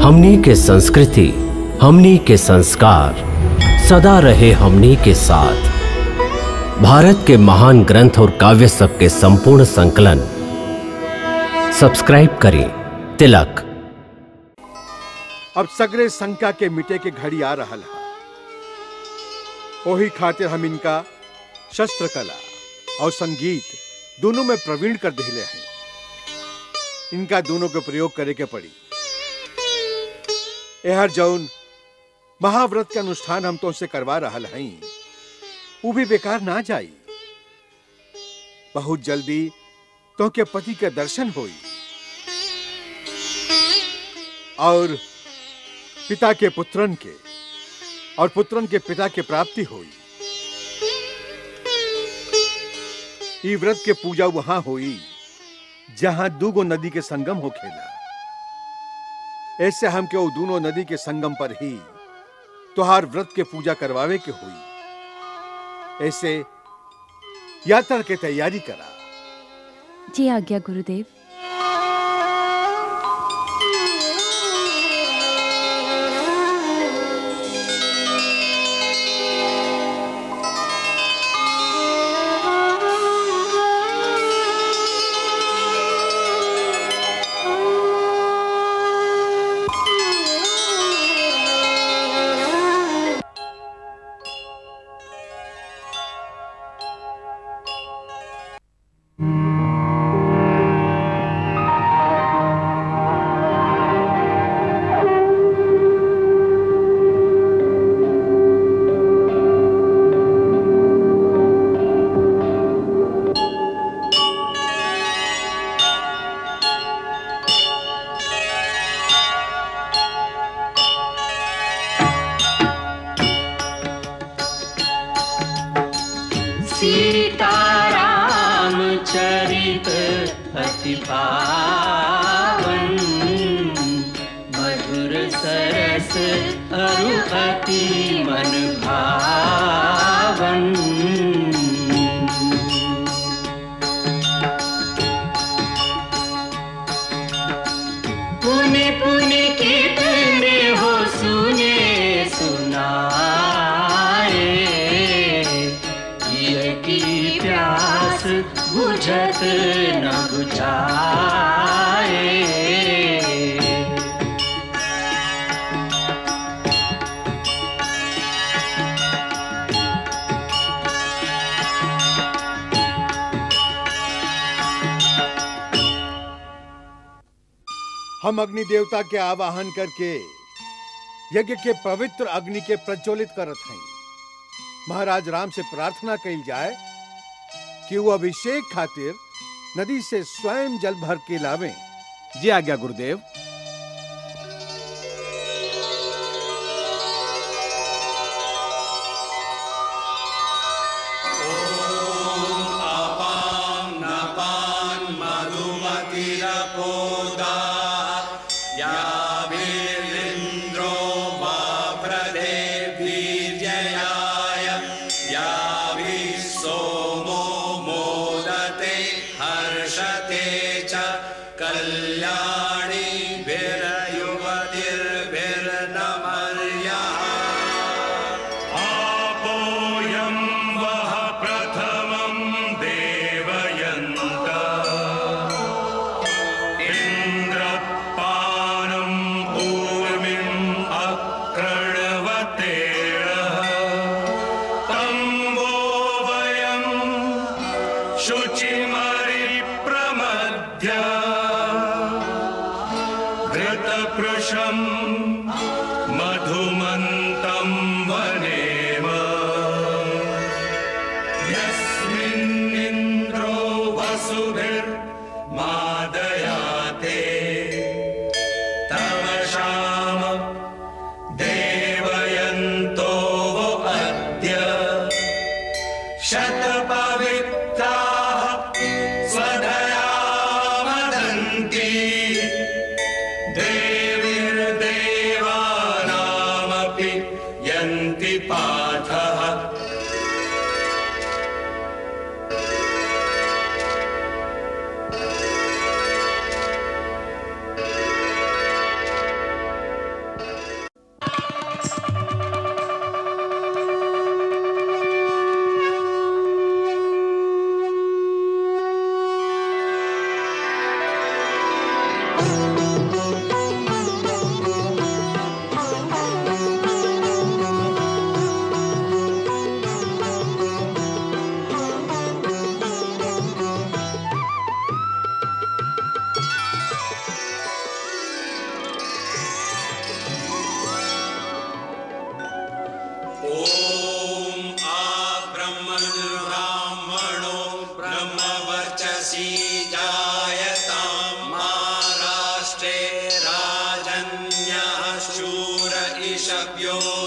हमनी के संस्कृति हमनी के संस्कार सदा रहे हमनी के साथ भारत के महान ग्रंथ और काव्य सब के संपूर्ण संकलन सब्सक्राइब करें तिलक अब सगरे शंका के मिटे के घड़ी आ रहल है ओही खातिर हम इनका शस्त्र कला और संगीत दोनों में प्रवीण कर दिले हैं इनका दोनों के प्रयोग करे के पड़ी एहर जौन महाव्रत के अनुष्ठान हम तो से करवा रहल हई वो भी बेकार ना जाई बहुत जल्दी तो के पति के दर्शन होई और पिता के पुत्रन के और पुत्रन के पिता के प्राप्ति हुई ई व्रत के पूजा वहां हुई जहां दूगो नदी के संगम हो खेला ऐसे हम के वो दोनों नदी के संगम पर ही तुहार व्रत के पूजा करवावे के हुई ऐसे यात्रा के तैयारी करा जी आज्ञा गुरुदेव सीताराम चरित अति पावन मधुर सरस अरु अति मन भावन पुण्य पुण्य कितने हो सुने सुनाए ये की प्यास बुझत न बुझाए हम अग्नि देवता के आवाहन करके यज्ञ के पवित्र अग्नि के प्रज्वलित करत हैं महाराज राम से प्रार्थना कही जाए कि वो अभिषेक खातिर नदी से स्वयं जल भर के लावें जी आज्ञा गुरुदेव हर्षते च कल्याणी भिर्युवतिर्भिर्नमर्या आपोऽयं वः प्रथमं देवयन्त इन्द्रपानं भूमिम् अक्रणवतेरः तं वो वयम् शुचिमरिप्रमध्य घृतपृशम् मधुमन्तं वनेम यस्मिन्निन्द्रो वसुभिर्मादयाते तमशाम देवयन्तो वो अद्य शतपवित्राः स्वधया वदन्ति देवीर्देवानामपि यन्ति पाठः द्रष्टव्यो